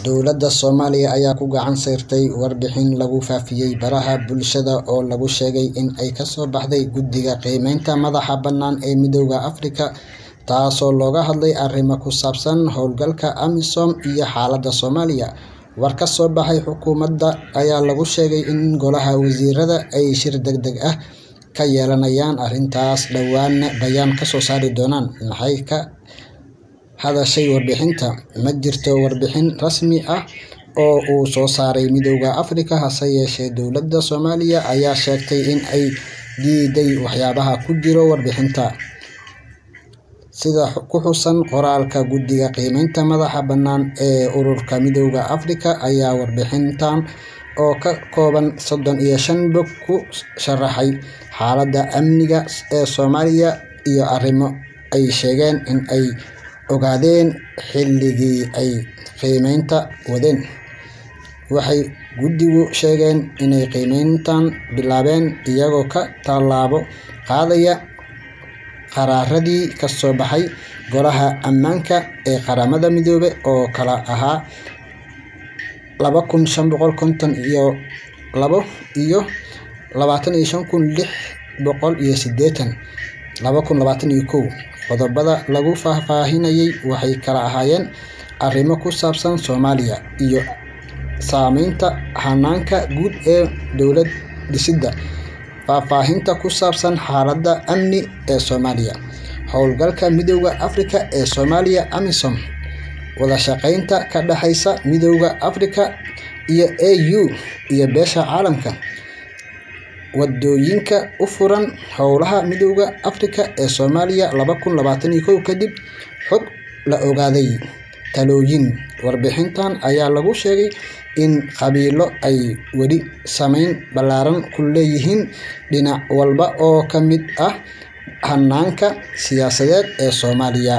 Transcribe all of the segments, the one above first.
Dowladda Soomaaliya ayaa ku gacan sayrtay warbixin lagu faafiyay baraha bulshada oo lagu sheegay in ay ka soo baxday Guddiga Qiimeynta Madaxa Bannaan ee Midowga Afrika, taasoo looga hadlay arrimo ku saabsan hawlgalka AMISOM iyo xaaladda Soomaaliya. War ka soo baxay xukuumadda ayaa lagu sheegay in Golaha Wasiirada ay shir degdeg ah ka yeelanayaan arrintaas dhowaana bayaan ka soo saari doonaan. Maxay ka hadashay warbixinta? Ma jirto warbixin rasmi ah oo uu soo saaray Midowga Afrika, hase yeeshee dowladda Soomaaliya ayaa sheegtay in ay diiday waxyaabaha ku jira warbixinta. Sida ku xusan qoraalka Guddiga Qiimeynta Madaxa Bannaan ee Ururka Midowga Afrika ayaa warbixintan oo ka kooban soddon iyo shan bog ku sharaxay xaaladda amniga ee Soomaaliya iyo arrimo ay sheegeen in ay ogaadeen xilligii ay qiimeynta wadeen. Waxay guddigu sheegeen inay qiimeyntan bilaabeen iyagoo ka tallaabo qaadaya qaraaradii ka soo baxay Golaha Ammaanka ee Qaramada Midoobay oo kala ahaa laba kun shan boqol konton iyo labo iyo labatan iyo shan kun lix boqol iyo siddeetan, laba kun labatan iyo kow. Qodobbada lagu faahfaahinayay waxay kala ahaayeen arrimo ku saabsan Soomaaliya iyo saamaynta hannaanka guud ee dowlad dhisidda, faahfaahinta ku saabsan xaaladda amni ee Soomaaliya, hawlgalka Midowga Afrika ee Soomaaliya AMISOM, wada shaqaynta ka dhaxaysa Midowga Afrika iyo AU iyo beesha caalamka, waddooyinka u furan howlaha Midowga Afrika ee Soomaaliya laba kun labatan iyo kow kadib xog la ogaaday. Talooyin. Warbixintan ayaa lagu sheegay in qabiilo ay weli saameyn ballaaran ku leeyihiin dhinac walba oo ka mid ah hannaanka siyaasadeed ee Soomaaliya.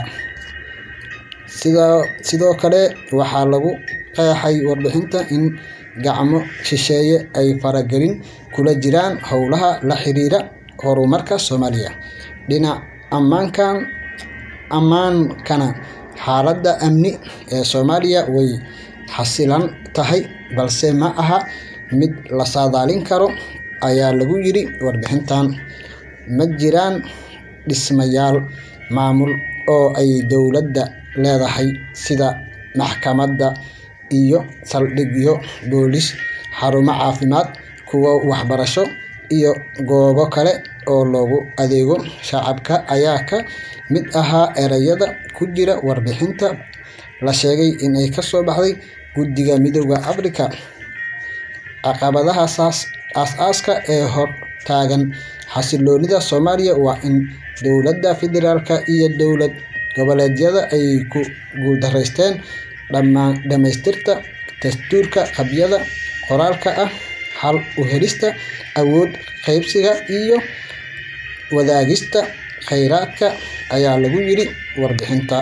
Sidoo kale waxaa lagu qeexay warbixinta in gacmo shisheeye ay faragelin kula jiraan howlaha la xiriira horumarka Soomaaliya. Dhinaca ammaankana, xaaladda amni ee Soomaaliya way xasilan tahay balse ma aha mid la saadaalin karo, ayaa lagu yiri warbixintan. Ma jiraan dhismayaal maamul oo ay dowladda leedahay sida maxkamado iyo saldhigyo booliis, xarumo caafimaad, kuwo waxbarasho, iyo goobo kale oo loogu adeego shacabka ayaa ka mid ahaa ereyada ku jira warbixinta la sheegay in ay ka soo baxday Guddiga Midowga Afrika. Caqabadaha aasaasiga ah ee hor taagan xasilloonida Soomaaliya waa in dowladda federaalka iyo dowlad goboleedyada ay ku guuldareysteen dhamaystirka dastuurka qabyada qoraalka ah, xal u helista awood qaybsiga, iyo wadaagista kheyraadka, ayaa lagu yiri warbixinta.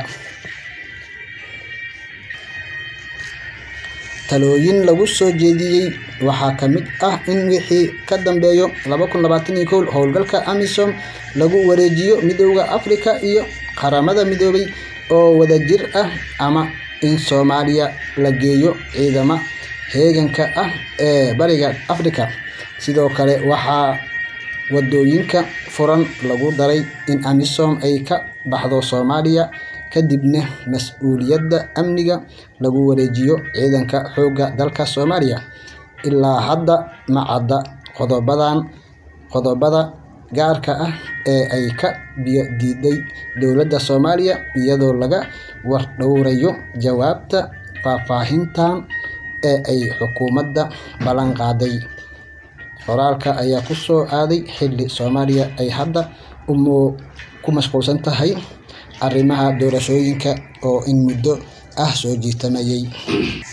Talooyin lagu soo jeediyay waxaa ka mid ah in wixii ka dambeeya laba kun labatan iyo kow hawlgalka AMISOM lagu wareejiyo Midowga Afrika iyo Qaramada Midoobay oo wadajir ah ama in Soomaaliya la geeyo ciidamada heeganka ah ee Bariga Afrika. Sidoo kale waxaa waddooyinka furan lagu daray in AMISOM ay ka baxdo Soomaaliya kadibna mas'uuliyadda amniga lagu wareejiyo Ciidanka Xoogga Dalka Soomaaliya. Ilaa hadda ma cadda qodobbada gaarka ah ee ay ka biyo diiday dowladda Soomaaliya, iyadoo laga war dhowrayo jawaabta faahfaahintan ee ay xukuumadda ballan qaaday. Qoraalka ayaa ku soo aaday xilli Soomaaliya ay hadda ku mashquulsan tahay arrimaha doorashooyinka oo in muddo ah soo jiitamayay.